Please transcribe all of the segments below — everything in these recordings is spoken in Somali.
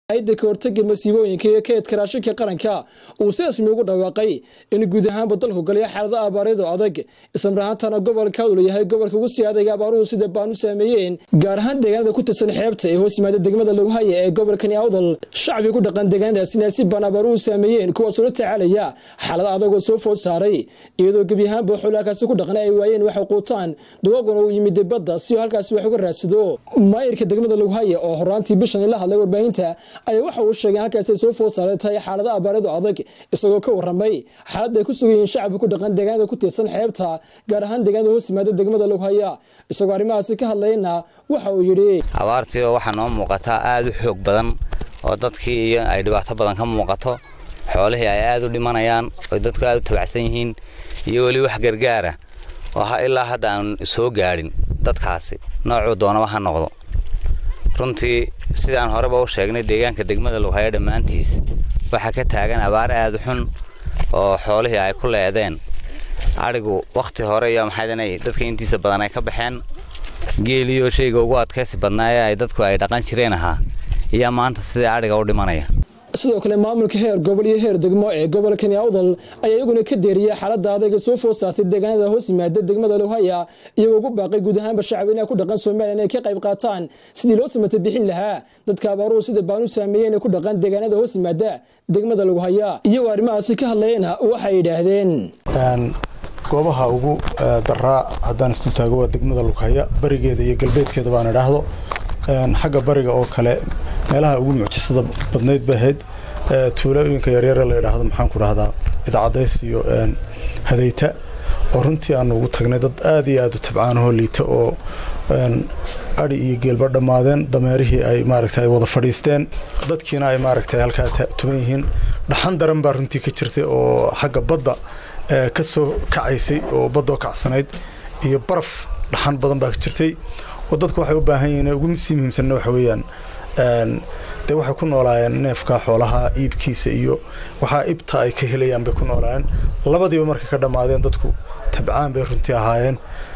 ayda ka hortaga masiibooyinka iyo kaydka raashinka qaranka uu si rasmi ugu dhawaaqay in guud ahaanba dalku galaya xaalada abaareedo adag islamarahaantana gobolka uu yahay gobolka ugu sii adayga abaaruhu sida baan u saameeyeen gaar ahaan deegaanada ku tirsan xeebta ee hoos yimaada degmada laguhaya ee gobolkani awdal shacbi ku dhaqan deegaanadaasina si baan abaaruhu saameeyeen kuwaasoo la tacaalaya xaalad adagoo soo food saaray iyadoo gebi ahaanba xoolaakaasi ku dhaqan ay waayeen waxay quutaan duqaguna uu yimid badda si halkaasi wax uga raadsado maayirka degmada laguhaya oo horaantii bishan la hadlay warbaahinta ayaa waxa uu sheegay halkaasi soo food saaray tahay xaalada abaareedo adag isagoo ka waramay xaalad ay ku sugan yihiin shacabka ku dhaqan deegaanada ku tirsan xeebta gaar ahaan deegaanada hoos yimaada degmada laguhaya isagoo arrimahaasi ka hadlayna waxa uu yidhi abaartii waxaa noo muuqataa aada u xoog badan oo dadkii iyo ay dhibaato badan ka muuqato xoolihii ay aada u dhimanayaan oo dadku aada u tabacsan yihiin iyo weli wax gargaara oo ilaa hadda aan soo gaadhin dadkaasi noocuu doonaba ha noqdo runtii sidaan horeba u sheegnay deegaanka degmada laguhaya dhammaantiis waxaa ka taagan abaar aada u xun oo xoolihii ay ku leedeen adhigu wakhti hore iyo maxaydana dadka intiisa badan ay ka baxeen geeliyo shayga ugu adkaysi badnaa ee ay dadku ay dhaqan jireen ahaa iyo maanta sidai adhiga u dhimanaya sidoo kale maamulka heer gobol iyo heer degmo ee gobolkani awdal ayaa iyaguna ka deeriyay xaalada adayga soo food saartay deegaanada hoos yimaada degmada lowhaya iyagoo ugu baaqay guud ahaanba shacabinaha ku dhaqan somalilan inay ka qayb qaataan sidii loo samata bixin lahaa dadka abaaruhu sida baan u saameeyeen ee ku dhaqan deegaanada hoos yimaada degmada lowhaya iyagoo arrimahaasi ka hadlayena waxay yidhaahdeen goobaha ugu daraa haddaan isdultaago waa degmada lughaya barigeeda iyo galbeedkeeda baan idhaahdo xagga bariga oo kale meelaha ugu mucjisada badnayd bay ahayd tuulooyinka yaryare la idhaahdo maxaan ku dhahdaa idcadays iyo hadayta oo runtii aanu ugu tagnay dad aad iyo aad u tabcaanahoo liita oo adhi iyo geelba dhammaadeen dameerihii ay maaragta ay wada fadhiisteen dadkiina ay maaragta halkaa tuban yihiin dhaxan daran baa runtii ka jirtay oo xagga badda ka soo kacaysay oo baddoo kacsanayd iyo baraf dhaxan badan baa ka jirtay oo dadku waxay u baahan yihiin ugu sii muhiimsanna waxa weeyaan dee waxay ku noolaayeen neefka xoolaha iibkiisa iyo waxaa ibta ay ka helayaan bay ku noolaayeen labadiiba markay ka dhammaadeen dadku tabcaan bay runtii ahaayeen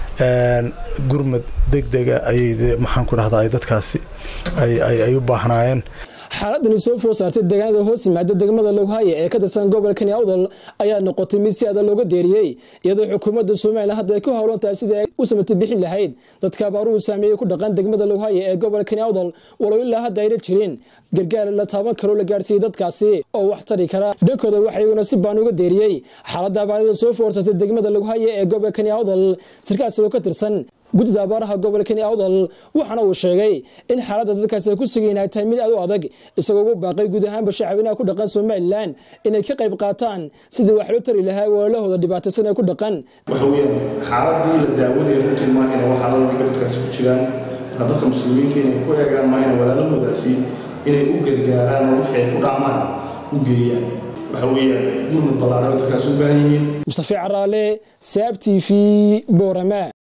gurmad degdega ayay maxaan ku dhahdaa ay dadkaasi ay u baahnaayeen xaaladani soo food saartay deegaanada hoos yimaada degmada lowhaya ee ka tirsan gobolkani awdal ayaa noqotay mid si adag looga deeriyey iyadoo xukuumadda somalilan hadda ay ku howlan tahay sidii ay u samata bixin lahayd dadka abaaruhu saameeyey ku dhaqan degmada lowhaya ee gobolkani awdal walow ilaa hadda ayna jirin gargaar la taaban karoo la gaarsiiyey dadkaasi oo wax tari kara dhankooda waxaa iyaguna si baan uga deeriyey xaaladda abaarada soo food saartay degmada lowhaya ee gobolkani awdal sirkaas oo ka tirsan guddida abaaraha gobolkani awdal waxaana uu sheegay in xaaladda dadkaasi ay ku sugayin ay tahay mid aad u adag isagoo ugu baaqay guud ahaanba shacabinaha ku dhaqan somalilan inay ka qayb qaataan sidii wax loo tari lahaa walaalahooda dhibaataysan ee ku dhaqan waxa weeyaan xaaladii la daawanaya runtii maahina waxaa la dhiga dadkaasi ku jiraan marka dadka muslimiinta inay ku eegaan maahina walaalahoodaasi inay u gargaaraan oo waxay ku dhaamaan u geeyaan waxa weeyaan gurmud ballaaran dadkaasi u baahan yihiin mustafa caraale saab t v boorama